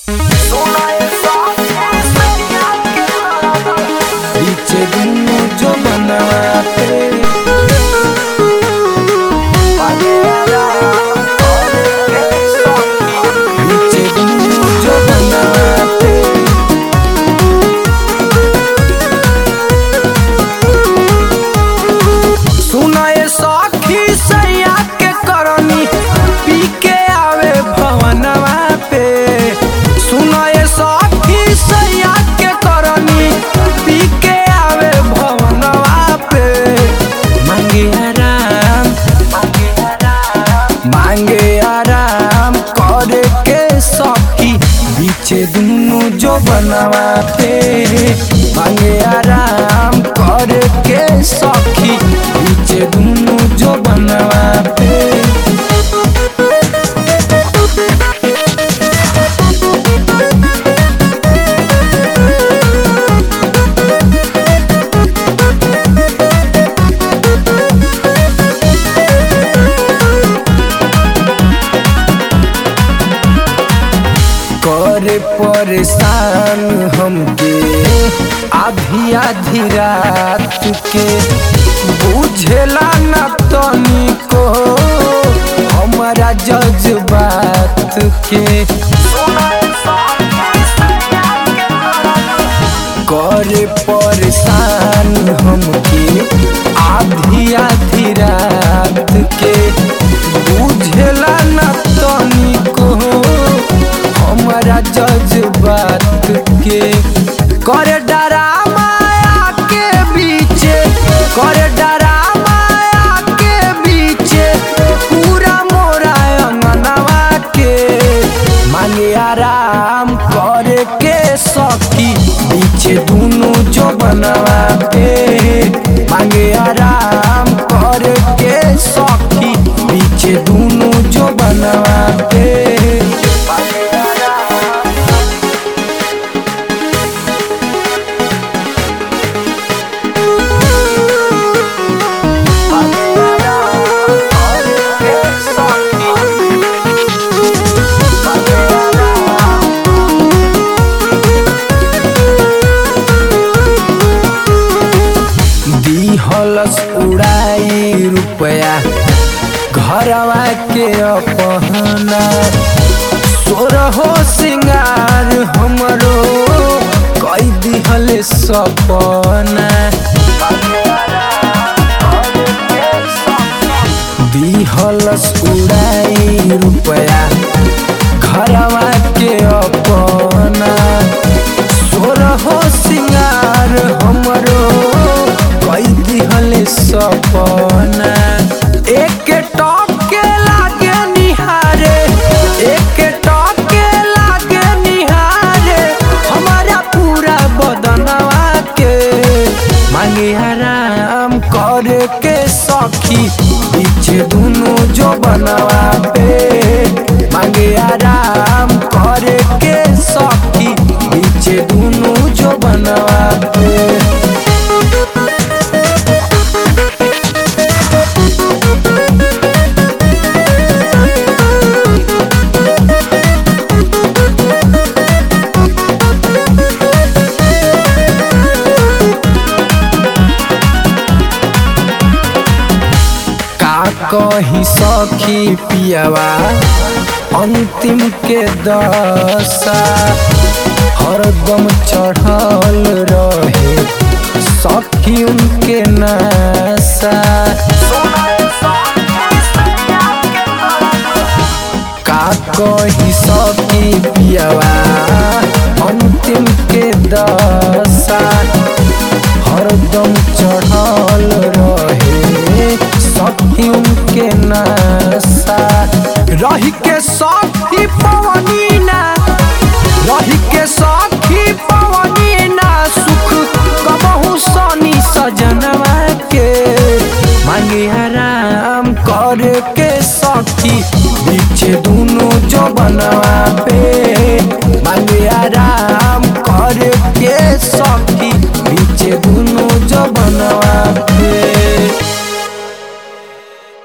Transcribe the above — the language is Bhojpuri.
बीचे दुनु जो बनाते बीचे दुनु जो बनाते सुनाए सखी सैया के करनी पी के आवे भवनवा पे सुनाए सखी सैया के करनी पी के आवे भवनवा पे मांगे आराम मांगे आराम करे के सखी बीचे दुनु जो बनवा पे मांगे आराम करे के सखी बीचे दुनु जो बनवा पे करे परेशान हमके आधी आधी रात के बुझेला न तनिको हमारा जज्बात के करे परेशान हमके आधी आधी रात के बुझेला न तनिको हमारा जज्बात के करे डरा माया के बीचे करे डरा माया के बीचे पूरा मोरा अंगनवा के मांगे आराम करे के सखी बीचे दुनु जो बनवा पे मांगे आराम करे के सखी बीचे दुनु जो बनवा पे दिहलस उड़ाई रुपया घरवा के अपहना सोरहो सिंगार हमरो कई दिहल सपना दिहलस उड़ाई रुपया घरवा के अपना सोरहो सिंगार हमरो कई दिहल सपना एक टॉप के लागे निहारे एक टॉप के लागे निहारे हमारा पूरा बदनवा के मांगे आराम करे के सखी पीछे दुनु जो बनवा पे मांगे आराम करे के सखी पीछे दुनु जो बनवा पे का कही सखी पियावा अंतिम के दशा हरदम चढ़ल रहे सखी उनके नशा का कही सखी पियावा अंतिम के दशा हरदम चढ़ल रहे सखी उनके नशा रही के सखी पवनी ना रही के सखी पवनी ना सुख कबहू सनी सजनवा के मांगे आराम करे के सखी बीचे दुनु जो बनवा पे